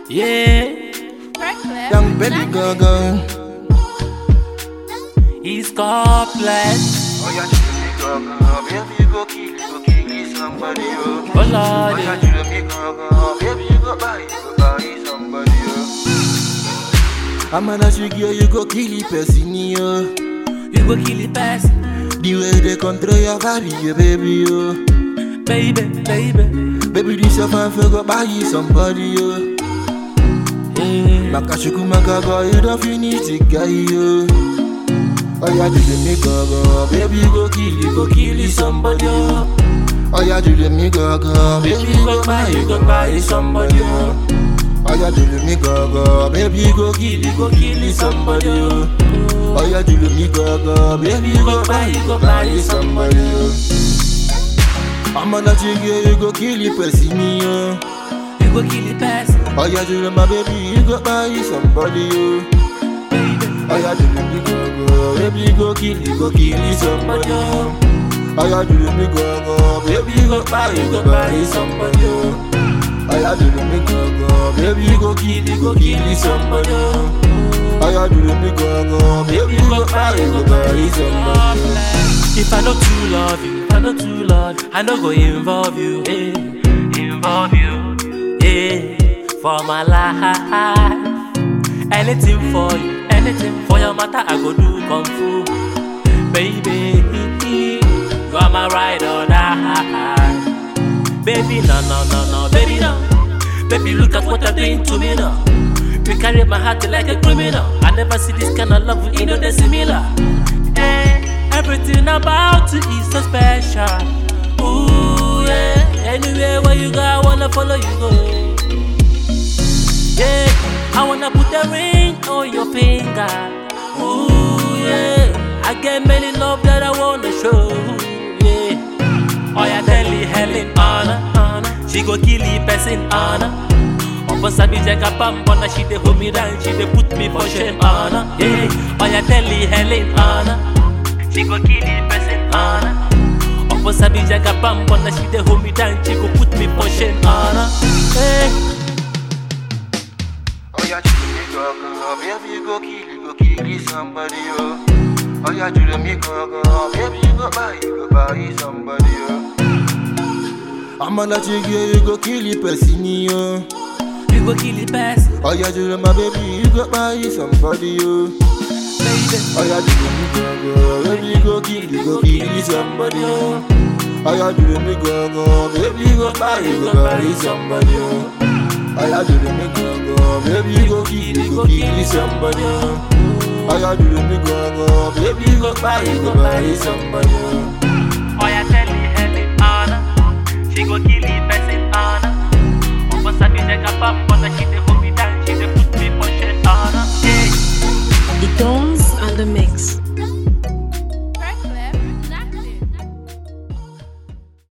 Yeah, Young baby girl, girl. he's complex. Oh, yeah, you me girl, girl. Baby, you go kill, you go kill somebody, oh. Oh Lord, yeah, you me girl, girl. Baby, you go buy, you go buy somebody, oh. I'm an you girl, you go kill the person, oh. you go kill the person, The way they control your body, yeah, baby, oh. baby, baby. Baby, this your fan for go buy you somebody, oh. Yeah, Makashuku makago, you don't finish the guy, yo. Oh yeah, do the me go go, baby you go kill, you go kill somebody, oh. Oh yeah, do the me go go, baby you go buy, you go buy somebody, oh. Oh yeah, do the me go go, baby you go kill, you go kill somebody, oh. Oh yeah, do the me go go, baby you go buy, you go buy somebody, oh. I'm on that you you go kill the person, oh. you go kill the person, Oh yeah, do the my baby, you go buy somebody, oh. baby. Oh yeah, do the me go go, baby you go kill, you go kill somebody. Oh Oh, yeah, do the me go go, baby you go buy, you go buy somebody. Oh Oh yeah, do the me go go, baby you go kill, you go kill somebody. Oh Oh yeah, do the me go go, baby you go buy, you go buy somebody. If I don't too love you, if I don't too love you, I no go involve you, eh, involve you, yeah, for my life. Anything for you, anything for your matter, I go do kung fu, baby. You are my ride or die, baby. No, no, no, no, baby, no, baby. Look at what you're doing to me now. You carry my heart like a criminal. I never see this kind of love, you know, they're similar. Eh, everything about you is so special. Ooh, yeah. Anywhere where you go, I wanna follow you go. Yeah, I wanna put a ring on your finger. Ooh, yeah. I get many love that I wanna show. Yeah. Oh, yeah, tell you Helen, Anna, Anna. She go kill the person, Anna. Opo sabi jaga bambona, she dey hold me down, she dey put me for shame, Anna. Yeah, oh yeah, tell the Helen, Anna. She go kill the person, Anna. Opo sabi jaga bambona, she dey hold me down, she go put me for shame, Anna. Hey, Oh yeah, do the me go go, baby you go kill, you go kill somebody. Oh Oh yeah, do the me go go, baby you go buy, you go buy somebody. Oh I'ma let you go, you go kill the person, oh. you go kill the person, Oh yeah, do my baby, you go buy somebody, oh. baby. Oh yeah, do me go go, baby you go kill, you go kill somebody, oh. Oh yeah, do me go go, baby you go buy, you go buy somebody, oh. Oh yeah, do me go go, baby you go kill, you go kill somebody, oh. Oh yeah, do me go go, baby you go buy, you go buy somebody, oh.